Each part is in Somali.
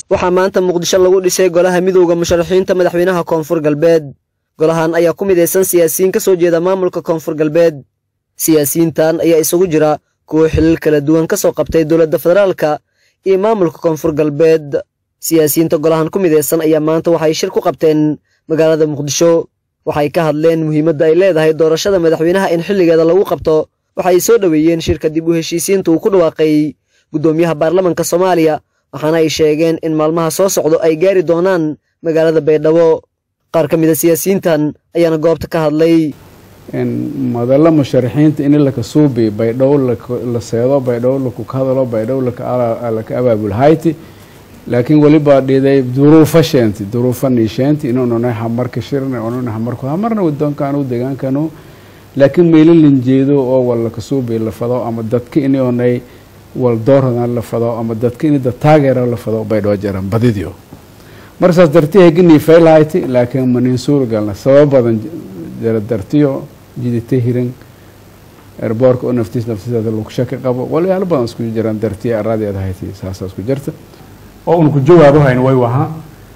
waxaa maanta muqdisho lagu dhisay golaha midowda musharaxiinta madaxweynaha koonfur galbeed golahan ayaa ku midaysan siyaasiyiin ka soo jeeda maamulka koonfur galbeed siyaasiyiintan ayaa isugu jira kuwo xilal kala duwan ka soo qabtay dowladda federaalka iyo maamulka koonfur galbeed siyaasiyiinta golahan ku midaysan ayaa maanta waxay shir ku qabteen magaalada muqdisho waxay ka hadleen muhiimadda ay leedahay doorashada madaxweynaha in xilligeeda lagu qabto waxay soo dhoweeyeen shirka dib u heshiisiinta uu ku dhawaaqay guddoomiyaha baarlamanka soomaaliya waxaana ay sheegeen in maalmaha soo socdo ay gaari doonaan magaalada baydhabo qaar ka mid a siyaasiyiintan ayaana goobta ka hadlay madalla musharaxiinta in laka suubi baydhow la seedo baydhow lakuka hadalo baydhow laka abaabulhayti laakiin weliba dhiday duruufa sheenti duruufa niisheenti inuunanay hamarka shirna ununa hamarku hamarna wadoonkanu degaankanu laakiin meelo linjeedo oo wal laka suubi la fado ama dadka inonay wal doorhadan la fado ama dadka in dad taageera la fado baydhoo jaran badidio markasaas darti heginii faylhayti laakiin manin suuragalna sabab badan jara dartiyo jidita hiran erboorka oo naftiis naftiisaada lugsha ka qabo walyaalo badan isku jiraan dartiya aradeed hayti saasa isku jirta oo uun ku jawaabo hayn way waha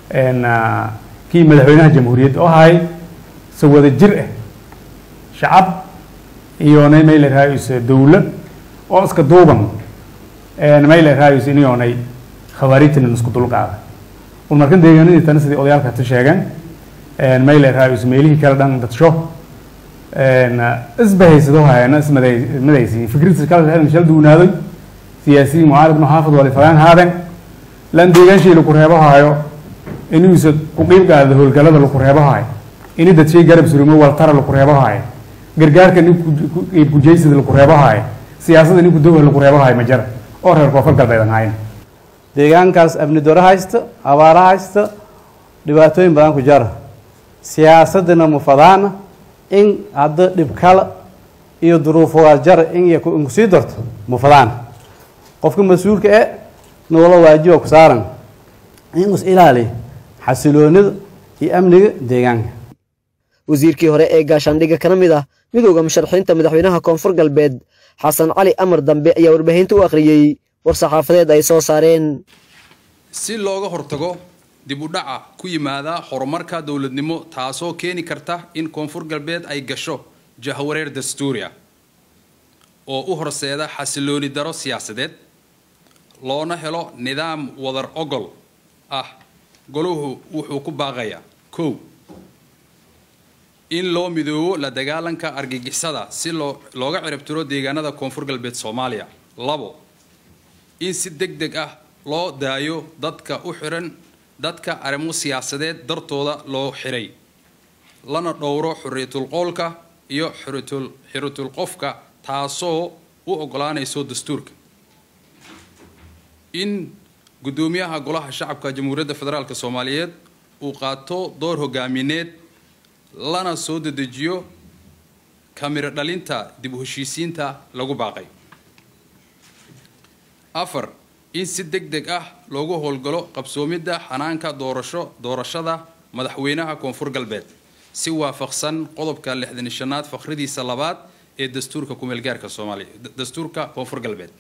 kii madaxweynaha jamhuuriyadda oo ahay se wada jir ah shacab iyonay may la raayayso dowlad oo iska duuban may la raayayso inyoonay khawaarijtana isku dulqaada un markan deegaanadii tana sidii odayaalka ta sheegeen may la raayayso meelihii kale dhan dadsho isbahaysado hayana ismadaysi fikradisa kala shal duunaaday siyaasiyiin mucaarad maxaafad wali fagaan haadeen lan deegaanshay laku reebahaayo inuusa ku qiibgaada howlgalada laku reebahaayo ini dadshay garab surumo waltara laku reebahaayo gargaarka nin qiibkujaysada laku reebahaayo siyaasadda ninku dowha laku reebahaayo ma jara oo reer koonfur galbeed aan hayn deegaankaas amni daro haysta abaara haysta dhibaatooyin badan ku jara siyaasadana mufadaana in hadda dhibkala iyo duruufawaal jara in kusii darto mufadaana qofka mas-uulka e noola waajiba ku saaran in is ilaaliya xasiloonida iyo amniga deegaanka wasiirkii hore ee gaashaandhigga kana mid ah midowda musharaxiinta madaxweynaha koonfur galbeed xasan cali amar dambe ayaa warbaahinta u akhriyey war saxaafadeed ay soo saareen si looga hortago dib u dhaca ku yimaada horumarka dowladnimo taasoo keeni karta in koonfur galbeed ay gasho jahwareer dastuuri ah oo u horseeda xasilooni daro siyaasadeed loona helo nidaam wadar ogol ah goluhu wuxuu ku baaqayaa kow in loo midoobo la dagaalanka argagixisada si loo looga ciribtiro deegaanada koonfur galbeed soomaaliya labo in si deg deg ah loo daayo dadka u xiran dadka arrimo siyaasadeed dartooda loo xiray lana dhowro xuriyatul qowlka iyo xuritul xiritul qofka taasoo u ogolaanayso dastuurka in guddoomiyaha golaha shacabka jamhuuriyadda federaalk soomaaliyeed uu qaato door hogaamineed lana soo dedejiyo kamiro dhalinta dib u heshiisiinta lagu baaqay afar in si deg deg ah loogu howlgalo qabsoomidda xanaanka doorasho doorashada madaxweynaha koonfur galbeed si waafaqsan qodobka lixdan iyo shanaad fakhridiisa labaad ee dastuurka kumeelgaarka soomaaliya dastuurka koonfur galbeed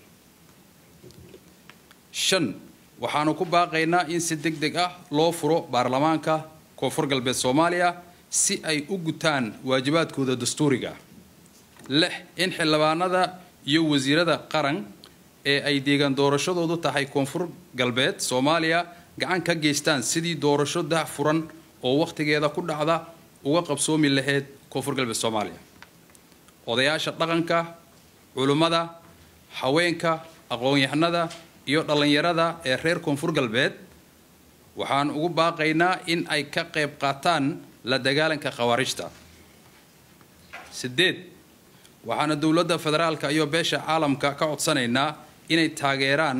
shan waxaanu ku baaqaynaa in si deg deg ah loo furo baarlamaanka koonfur galbeed soomaaliya si ay u gutaan waajibaadkooda dastuuriga lix in xildhibaanada iyo wasiirada qaran ee ay deegaan doorashadoodu tahay koonfur galbeed soomaaliya gacan ka geystaan sidii doorasho dah furan oo wakhtigeeda ku dhacda uga qabsoomi lahayd koonfur galbeed soomaaliya odayaasha dhaqanka culimmada haweenka aqoon-yahanada iyo dhallinyarada ee reer koonfur galbeed waxaan ugu baaqaynaa in ay ka qayb qaataan la dagaalanka khawaarijta sideed waxaana dowladda federaalka iyo beesha caalamka ka codsanaynaa inay taageeraan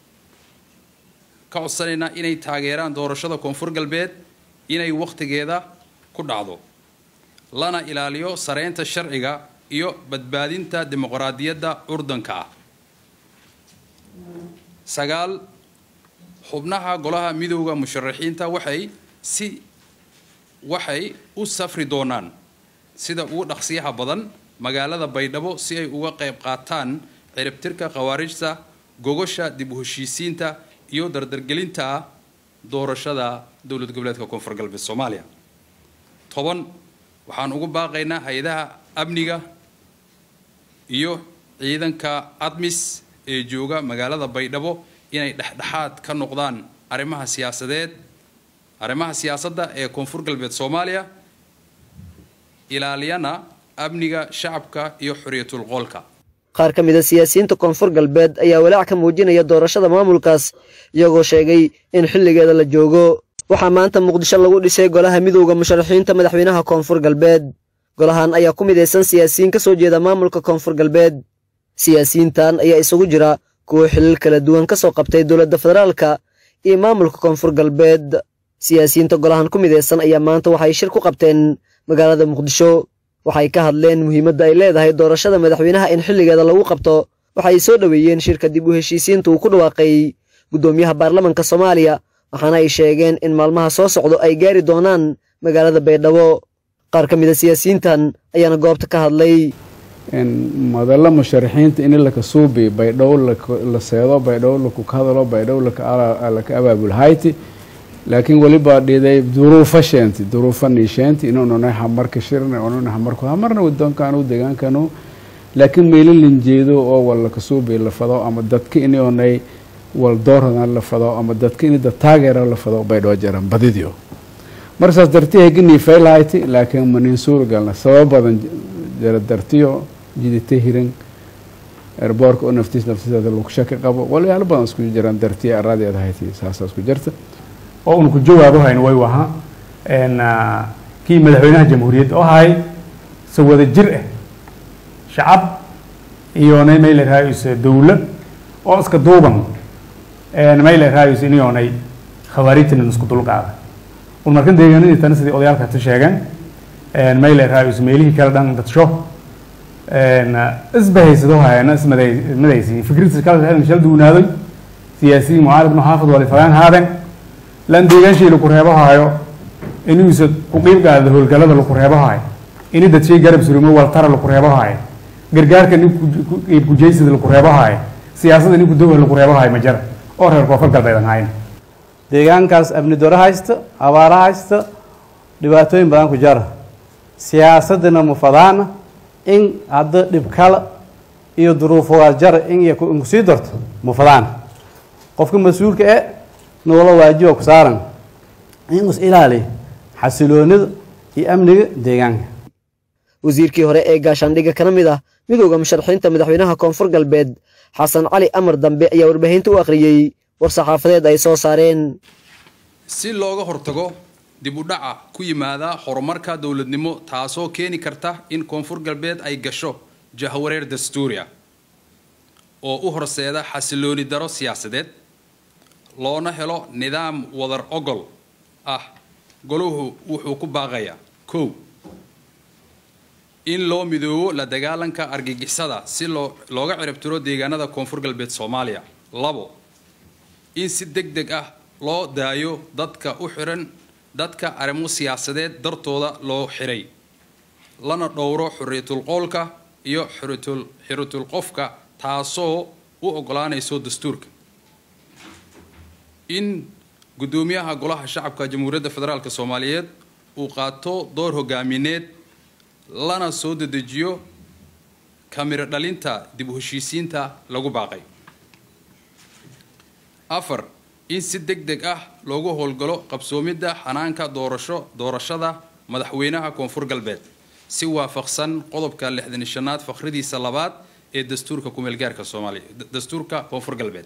ka codsanaynaa inay taageeraan doorashada koonfur galbeed inay wakhtigeeda ku dhacdo lana ilaaliyo sareynta sharciga iyo badbaadinta dimuqraadiyadda curdanka ah sagaal xubnaha golaha midowda musharaxiinta waxay si waxay u safri doonaan sida ugu dhaqsiyaha badan magaalada baydhabo si ay uga qayb qaataan ciribtirka khawaarijta gogosha dib u heshiisiinta iyo dardargelinta doorashada dowlad goboleedka koonfur galbeed soomaaliya toban waxaan ugu baaqaynaa hay-adaha amniga iyo ciidanka admis ee jooga magaalada baydhabo inay dhexdhexaad ka noqdaan arrimaha siyaasadeed arrimaha siyaasadda ee koonfur galbeed soomaaliya ilaaliyana amniga shacabka iyo xorriyatul qoolka qaar ka mid a siyaasiyiinta koonfur galbeed ayaa walaac ka muujinaya doorashada maamulkaas iyagoo sheegay in xilligeeda la joogo waxaa maanta muqdisho lagu dhisay golaha midowda musharaxiinta madaxweynaha koonfur galbeed golahan ayaa ku midaysan siyaasiyiin ka soo jeeda maamulka koonfur galbeed siyaasiyiintan ayaa isugu jira kuwo xilal kala duwan ka soo qabtay dowladda federaalka iyo maamulka koonfur galbeed siyaasiyiinta golahan ku midaysan ayaa maanta waxay shir ku qabteen magaalada muqdisho waxay ka hadleen muhiimadda ay leedahay doorashada madaxweynaha in xilligeeda lagu qabto waxay soo dhoweeyeen shirka dib u heshiisiinta uu ku dhawaaqay guddoomiyaha baarlamanka soomaaliya waxaana ay sheegeen in maalmaha soo socdo ay gaari doonaan magaalada baydhabo qaar ka mid a siyaasiyiintan ayaana goobta ka hadlay madalla musharaxiinta in laka suubi baydhow la seedo baydhow laku hadalo baydhow laka abaabulhayti laakiin weliba dhiday duruufo sheenti duruufo niisheenti inuunanay hamarka shirna ununa hamarku hamarna wadoonkaanu deegaankanu laakiin meelo linjeedo oo wal laka suubi la fado ama dadka inonay wal doorhadan la fado ama dadka in dad taageera la fado baydhoo jaran badidio markasaas dartii heginii faylhayti laakiin manin suuragalna sabab badan jara dartiyo jidita hiran erboorka oo naftiis naftiseeda lagu shaki qabo walyaalo badan isku jiraan dartiya aradeeda hayti saasa isku jirta oo uun ku jawaabo hayn way waha kii madaxweynaha jamhuuriyadda oo ahay se wada jir ah shacab iyoonay may la raayayso dowlad oo iska duuban may la raayayso iniyoonay khawaarijtana isku dulqaada un markan deegaanadii tana sidii odayaalka ta sheegeen may la raayayso meelihii kale dhan dadsho isbahaysado hayana ismadaysiin fikradisa kala shal duunaadoy siyaasiyiin mucaalib muxaafid walifayaan haadeen lan deegaanshay laku reebahayo inuusa ku qiibgaada howlgalada laku reebahayo ini dadshay garab surimo waltara laku reebahayo gargaarka nin qiib kujeysada laku reebahayo siyaasadda nin kudowha laku reebahayo ma jara oo reer koonfur galbeedan hayn deegaankaas amni doro haysta abaaro haysta dhibaatooyin badan ku jara siyaasadana mufadaana in hadda dhibkala iyo duruufogaad jara in inku sii darto mufadaana qofka mas-uulka e noola waajiba ku saaran in is ilaaliya xasiloonida iyo amniga deegaanka wasiirkii hore ee gaashaandhigga kana mid ah midowda musharaxiinta madaxweynaha koonfur galbeed xasan cali amar dambe ayaa warbaahinta u akhriyey war saxaafadeed ay soo saareen si looga hortago dib u dhaca ku yimaada horumarka dowladnimo taasoo keeni karta in koonfur galbeed ay gasho jahwareer dastuuri ah oo u horseeda xasilooni daro siyaasadeed loona helo nidaam wadar ogol ah goluhu wuxuu ku baaqayaa kow in loo midoobo la dagaalanka argagixisada si loo looga ciribtiro deegaanada koonfur galbeed soomaaliya labo in si deg deg ah loo daayo dadka u xiran dadka arrimo siyaasadeed dartooda loo xiray lana dhowro xuriyatul qoolka iyo xuritul xiritul qofka taasoo u ogolaanayso dastuurka in guddoomiyaha golaha shacabka jamhuuriyadda federaalk soomaaliyeed uu qaato door hogaamineed lana soo dedejiyo kamiro dhalinta dib u heshiisiinta lagu baaqay afar in si deg deg ah loogu howlgalo qabsoomidda xanaanka doorasho doorashada madaxweynaha koonfur galbeed si waafaqsan qodobka lixdan shanaad fakhridiisa labaad ee dastuurka kumeelgaarka soomaaliya dastuurka koonfur galbeed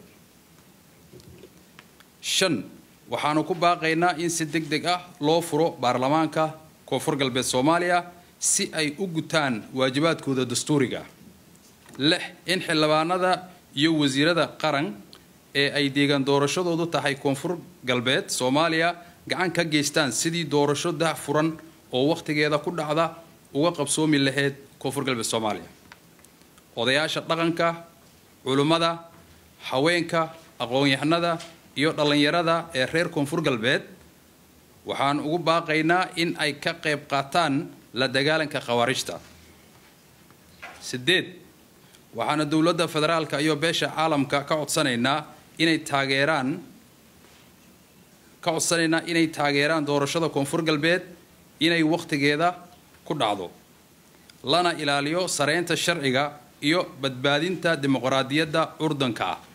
shan waxaanu ku baaqaynaa in si deg deg ah loo furo baarlamaanka koonfur galbeed soomaaliya si ay u gutaan waajibaadkooda dastuuriga ah lix in xildhibaanada iyo wasiirada qaran ee ay deegaan doorashadoodu tahay koonfur galbeed soomaaliya gacan ka geystaan sidii doorasho dah furan oo wakhtigeeda ku dhacda uga qabsoomi lahayd koonfur galbeed soomaaliya odayaasha dhaqanka culimmada haweenka aqoon-yahanada iyo dhallinyarada ee reer koonfur galbeed waxaan ugu baaqaynaa in ay ka qayb qaataan la dagaalanka khawaarijta sideed waxaana dowladda federaalka iyo beesha caalamka ka codsanaynaa inay taageeraan ka codsanaynaa inay taageeraan doorashada koonfur galbeed inay wakhtigeeda ku dhacdo lana ilaaliyo sareynta sharciga iyo badbaadinta dimuqraadiyadda curdanka ah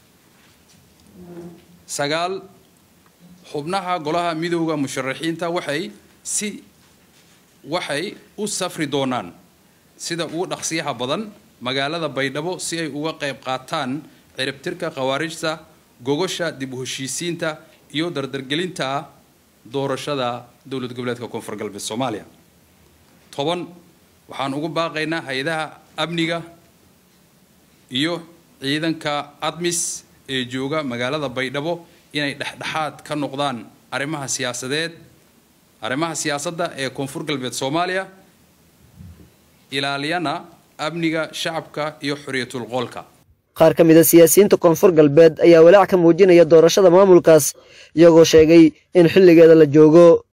sagaal xubnaha golaha midowda musharaxiinta waxay si waxay u safri doonaan sida ugu dhaqsiyaha badan magaalada baydhabo si ay uga qayb qaataan ciribtirka khawaarijta gogosha dib u heshiisiinta iyo dardargelinta doorashada dowlad goboleedka koonfur galbeed soomaaliya toban waxaan ugu baaqaynaa hay-adaha amniga iyo ciidanka admis ee jooga magaalada baydhabo inay dhexdhexaad ka noqdaan arrimaha siyaasadeed arrimaha siyaasadda ee koonfur galbeed soomaaliya ilaaliyana amniga shacabka iyo xorriyatul qoolka qaar ka mid a siyaasiyiinta koonfur galbeed ayaa walaac ka muujinaya doorashada maamulkaas iyagoo sheegay in xilligeeda la joogo